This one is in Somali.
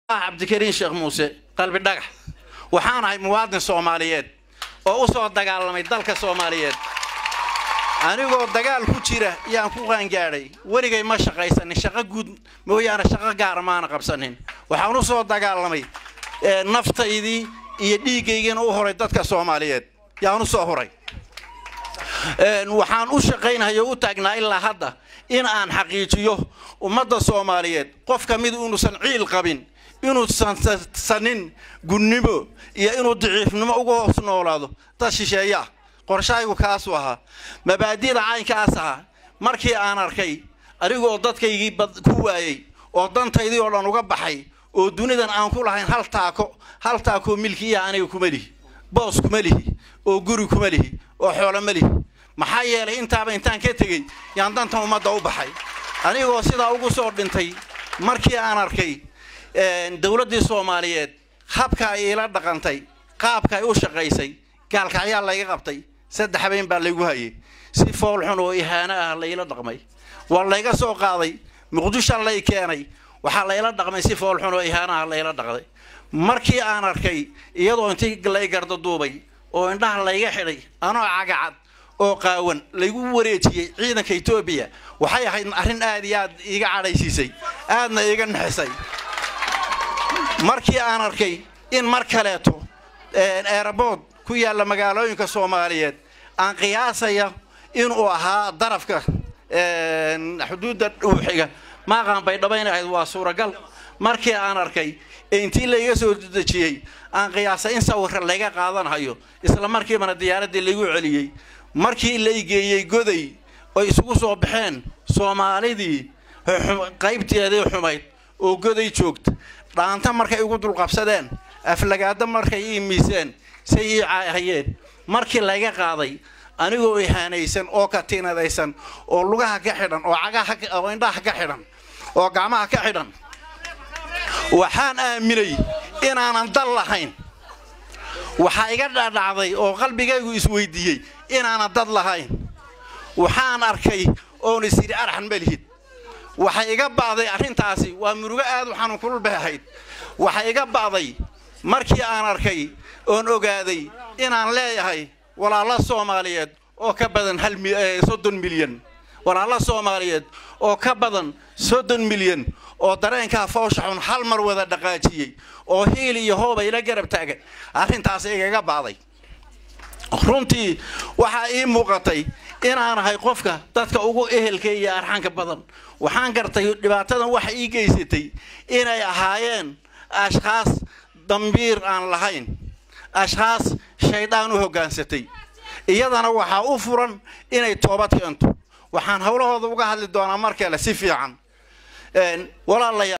cabdikariin sheekh muuse qalbi dhagax waxaan ahay muwaadin soomaaliyeed oo u soo dagaalamay dalka soomaaliyeed anigoo dagaal ku jira yaan ku qaangaadhay weligay ma shaqaysanin shaqo guud mooyaane shaqo gaara maana qabsanin waxaan u soo dagaalamay naftaydii iyo dhiiggaygiina u horay dadka soomaaliyeed yaan u soo horay waxaan u shaqaynahay oo u taagnaa ilaa hadda in aan xaqiijiyo ummadda soomaaliyeed qof ka mid inuusan ciil qabin inuusan sanin gunnimo iyo inuu daciifnimo uga hoos noolaado dad shisheeye ah qorshahaygu kaasuu ahaa mabaadi'da caynkaas ahaa markii aan arkay anigoo dadkaygii ku waayey oo dantaydii oo dhan uga baxay oo dunidan aan ku lahayn hal taako hal taakoo milkiiya aniga kuma lihi boos kuma lihi oo guri kuma lihi oo xoolo ma lihi maxaa yeelay intaaba intaan ka tegey yaan dantan ummadda u baxay anigoo sidaa ugu soo dhintay markii aan arkay dowladdii soomaaliyeed habka ay iila dhaqantay qaabka ay u shaqaysay gaalkacyaa layga qabtay saddex habeen baa laygu hayay si foolxun oo ihaano ah layla dhaqmay waa layga soo qaaday muqdisho lay keenay waxaa layla dhaqmay si foolxun oo ihaano ah layla dhaqday markii aan arkay iyadoo intii lay gardaduubay oo indhaha layga xidhay anoo cagacad oo qaawan laygu wareejiyey ciidanka etoobiya waxay ahayd arrin aad iyo aad iiga cadhaysiisay aadna iiga naxisay markii aan arkay in mar kaleeto eerabood ku yaalla magaalooyinka soomaaliyeed aan qiyaasaya inuu ahaa darafka xuduudda dhuuxiga maaqaan bay dhabayn ahayd waa suuragal markii aan arkay ee intii layga soo dejiyey aan qiyaasay in sawirka layga qaadanhayo isla markiibana diyaaraddii laygu celiyey markii lay geeyey goday oy isugu soo baxeen soomaalidii qaybteedii xumayd oo goday joogta dhaanta markay igu dulqabsadeen aflagaado markay ii miiseen say ii caahayeen markii layga qaaday anigoo ihaanaysan oo katiinadaysan oo lugaha ka xidhan oo cagaha oo indhaha ka xidhan oo gacmaha ka xidhan waxaan aaminay inaanan dal lahayn waxaa iga dhadhacday oo qalbigaygu isweydiiyey inaanan dad lahayn waxaan arkay oon is yidhi araxan ma lihid waxay iga ba'day arrintaasi waa murugo aad u xanuun kululbay ahayd waxay iga ba'day markii aan arkay oon ogaaday inaan leeyahay walaalo soomaaliyeed oo ka badan hal soddon milyan walaalo soomaaliyeed oo ka badan soddon milyan oo dareenkaa foosha xun hal mar wada dhaqaajiyey oo hiil iyo hooba ila garab taagan arrintaas igaga ba'day runtii waxaa ii muuqatay inaan ahay qofka dadka ugu ehelka iyo arxanka badan waxaan gartay dhibaatadan waxa ii geysatay inay ahaayeen ashkhaas dambiir aan lahayn ashkhaas shaydaan u hoggaansatay iyadana waxaa u furan inay toobad keento waxaan howlahooda uga hadli doonaa mar kale si fiican walaalayaal